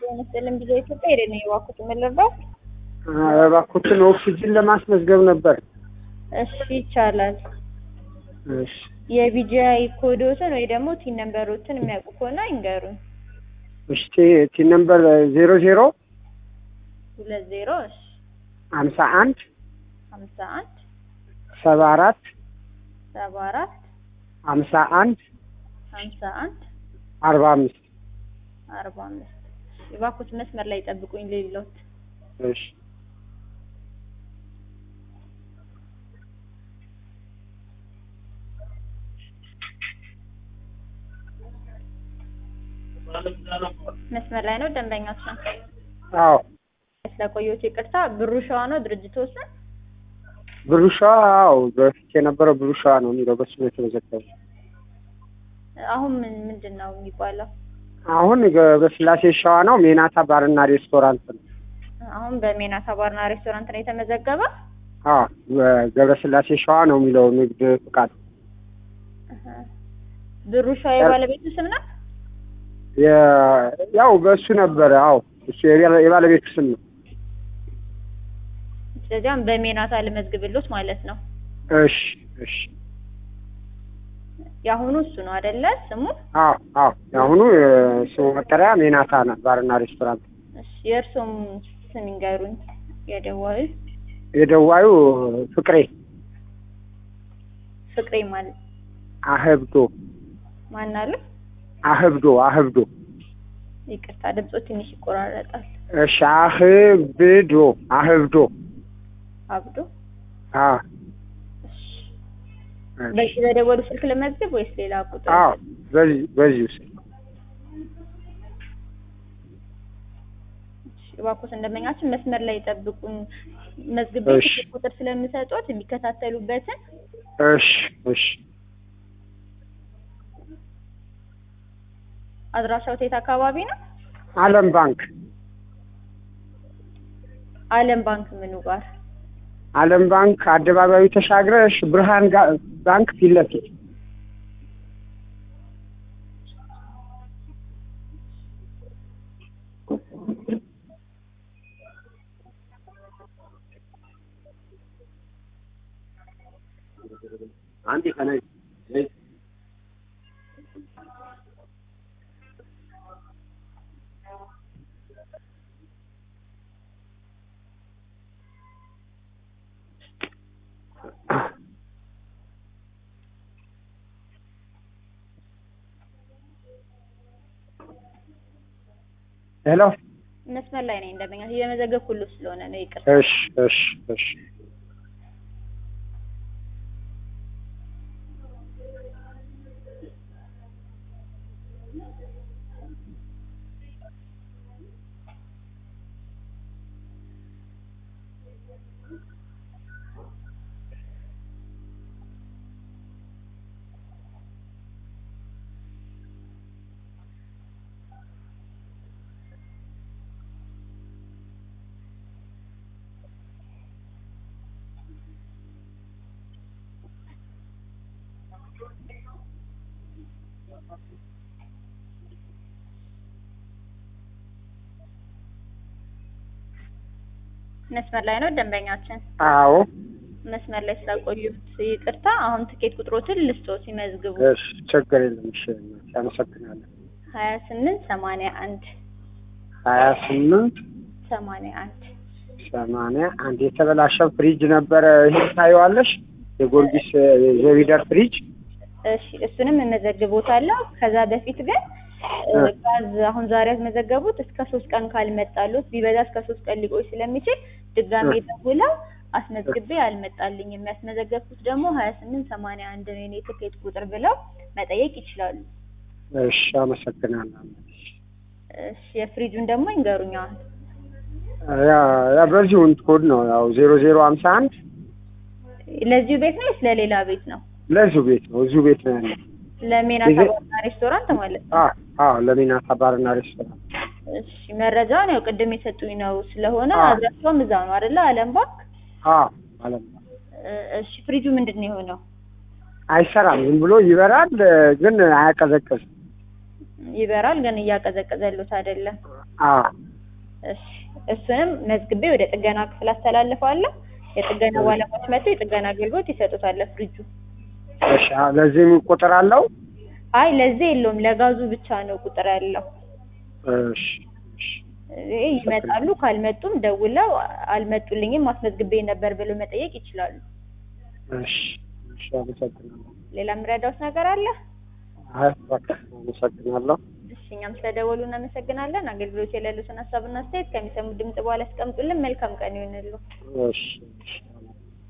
መሰለን ጊዜ ኢትዮጵያ ሄደን ነው የዋኩት የምንረዳው። እባክዎትን ኦክሲጅን ለማስመዝገብ ነበር። እሺ ይቻላል። እሺ የቢጂአይ ኮዶትን ወይ ደግሞ ቲን ነምበሮችን የሚያውቁ ከሆነ ይንገሩን። እሺ ቲ ነምበር ዜሮ ዜሮ ሁለት ዜሮ እሺ ሀምሳ አንድ ሀምሳ አንድ ሰባ አራት ሰባ አራት ሀምሳ አንድ ሀምሳ አንድ አርባ አምስት አርባ አምስት የባኩት መስመር ላይ ጠብቁኝ ሌሎት እሺ መስመር ላይ ነው ደንበኛችን አዎ ስለቆየሁት ይቅርታ ብሩ ሸዋ ነው ድርጅቱ ስም ብሩ ሸዋ አዎ በፊት የነበረው ብሩ ሸዋ ነው የሚለው በሱ ነው የተመዘገበው አሁን ምን ምንድን ነው የሚባለው አሁን በስላሴ ሸዋ ነው ሜናታ ባርና ሬስቶራንት ነው አሁን በሜናታ ባርና ሬስቶራንት ነው የተመዘገበ አዎ ገብረስላሴ ሸዋ ነው የሚለው ንግድ ፍቃድ ብሩ ሸዋ የባለቤቱ ስም ነው የ- ያው በእሱ ነበረ አዎ እሱ የባለ- የባለቤቱ ስም ነው ስለዚያም በሜናታ ልመዝግብሎት ማለት ነው እሺ እሺ የአሁኑ እሱ ነው አይደለ ስሙ አዎ አዎ የአሁኑ ስሙ መጠሪያ ሜናታ ነው ባርና ሬስቶራንት እሺ የእርሶም ስም ይንገሩኝ የደዋዩ የደዋዩ ፍቅሬ ፍቅሬ ማለት አህብዶ ማን አለ አህብዶ አህብዶ ይቅርታ ድምፆ ትንሽ ይቆራረጣል እሺ አህብዶ አህብዶ አብዶ አዎ እሺ እሺ። በዚህ በደወሉ ስልክ ለመዝገብ ወይስ ሌላ ቁጥር አዎ በዚህ በዚህ ውስጥ እባክዎት እንደመኛችን መስመር ላይ ጠብቁን መዝግቤ እሺ። ስልክ ቁጥር ስለምሰጡት የሚከታተሉበትን እሺ እሺ አድራሻው የት አካባቢ ነው አለም ባንክ አለም ባንክ ምኑ ጋር አለም ባንክ አደባባዩ ተሻግረሽ ብርሃን ጋ- ባንክ ፊት ለፊት አንዴ ከነይ ሄሎ መስመር ላይ ነኝ እንደመኛ እየመዘገብኩ ሁሉ ስለሆነ ነው ይቅር እሺ እሺ እሺ መስመር ላይ ነው ደንበኛችን አዎ መስመር ላይ ስላቆዩት ይቅርታ አሁን ትኬት ቁጥሮትን ልስጦ ሲመዝግቡ እሺ ችግር የለም እሺ አመሰግናለሁ ሀያ ስምንት ሰማንያ አንድ ሀያ ስምንት ሰማንያ አንድ ሰማንያ አንድ የተበላሸ ፍሪጅ ነበረ ይሄ ታየዋለሽ የጎርጊስ የዘቢደር ፍሪጅ እሺ እሱንም እመዘግቦታለሁ ከዛ በፊት ግን እ፣ ጋዝ አሁን ዛሬ ያስመዘገቡት እስከ ሶስት ቀን ካልመጣሉት ቢበዛ እስከ ሶስት ቀን ሊቆይ ስለሚችል ድጋሜ እ። ደውለው አስመዝግቤ አልመጣልኝም የሚያስመዘገብኩት ደግሞ ሀያ ስምንት ሰማንያ አንድ ነው የኔ ትኬት ቁጥር ብለው መጠየቅ ይችላሉ እሺ አመሰግናለሁ እሺ የፍሪጁን ደግሞ ይንገሩኛል ያ ያ በዚሁ ኮድ ነው ያው ዜሮ ዜሮ ሀምሳ አንድ ለዚሁ ቤት ነው ወይስ ለሌላ ቤት ነው ለዚሁ ቤት ነው እዚሁ ቤት ነው ያለው ለሜናታ ይሄ- ባርና ሬስቶራንት ማለት ነው አዎ አዎ ለሚናታ ባርና ሬስቶራንት እሺ መረጃውን ያው ቅድም የሰጡኝ ነው ስለሆነ አዎ። አድራሻውም እዛ ነው አይደለ አለም ባንክ አዎ ማለት ነው እ፣ እሺ ፍሪጁ ምንድን ነው የሆነው አይሰራም ዝም ብሎ ይበራል ግን አያቀዘቅዝም ይበራል ግን እያቀዘቀዘሉት አይደለም። አዎ እሺ እሱንም መዝግቤ ወደ ጥገና ክፍል አስተላልፈዋለሁ። የጥገና ባለሙያዎች መጥተው የጥገና አገልግሎት ይሰጡታል ለፍሪጁ። እሺ አዎ፣ ለዚህም ቁጥር አለው? አይ ለዚህ የለውም ለጋዙ ብቻ ነው ቁጥር ያለው። እሺ እሺ ይሄ ይመጣሉ። ካልመጡም ደውለው አልመጡልኝም ማስመዝግቤ ነበር ብለው መጠየቅ ይችላሉ። እሺ እሺ፣ አመሰግናለሁ። ሌላ የምረዳውት ነገር አለ? አይ በቃ አመሰግናለሁ። እሺ እኛም ስለደወሉ እናመሰግናለን። አገልግሎት የሌሉትን ሀሳብና አስተያየት ከሚሰሙ ድምጽ በኋላ ያስቀምጡልን። መልካም ቀን ይሁንልዎ። እሺ እሺ